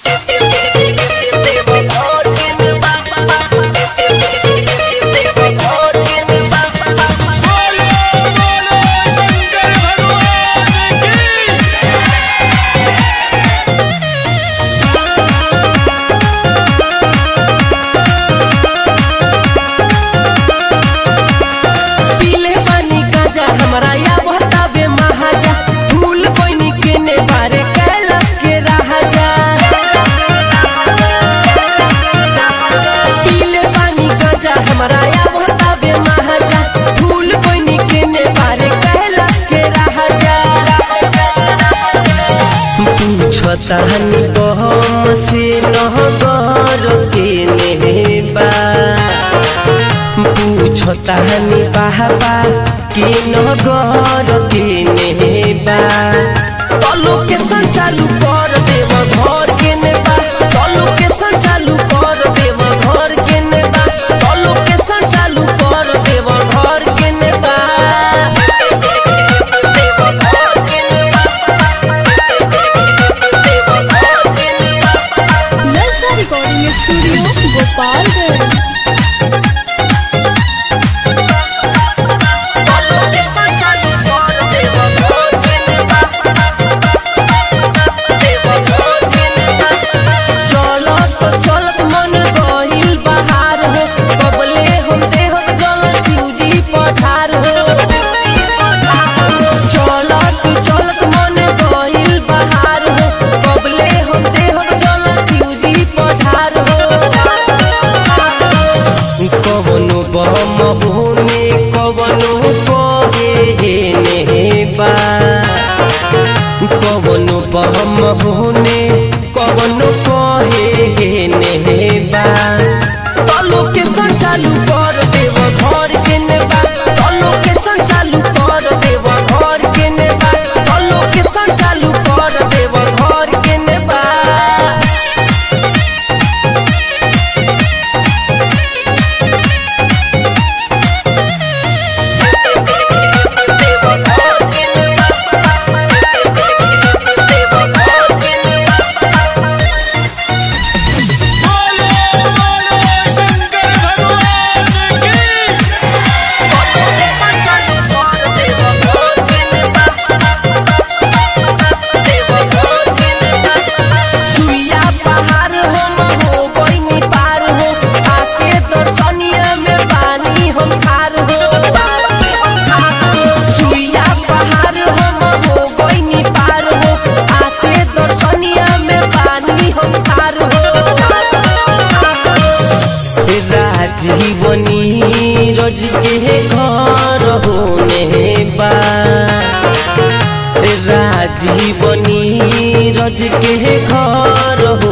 पीले पानी गाजा हमरा या बतावे महाजा फूल कोइनी केने बारे कैलाश के राजा पीले पानी गाजा हमरा या बतावे महाजा फूल कोइनी केने बारे कैलाश के राजा पूछता हनी हम से नहगर केने बा पूछता हनी बाबा के नगर के नेबा तलो के संचालू कर देव घर के नेबा तलो के संचालू कर देव घर के नेबा तलो के संचालू कर देव घर के नेबा नलसा रिकॉर्डिंग स्टूडियो गोपालगंज चलत चलत मन गहिल बहार हो बबले हम देह जल शिवजी पठार हो चलत चलत मन गहिल बहार हो बबले हम देह जल शिवजी पठार हो कवनो बम होने कवनो कहे नेबा कवनो बम होने कवनो कहे नेबा तलो के संचालू कर देव घर के नेबा तलो के संचालू कर देव घर के नेबा तलो के संचालू कर देव घर के नेबा सुइया पहाड़ हम हो गइनी पार हो आके दर्शनिया में पानी हम खार हो सुइया पहाड़ हम हो गइनी पार हो आके दर्शनिया में पानी हम खार हो राजीवनी रज के घर होने बा राजीवनी रज के घर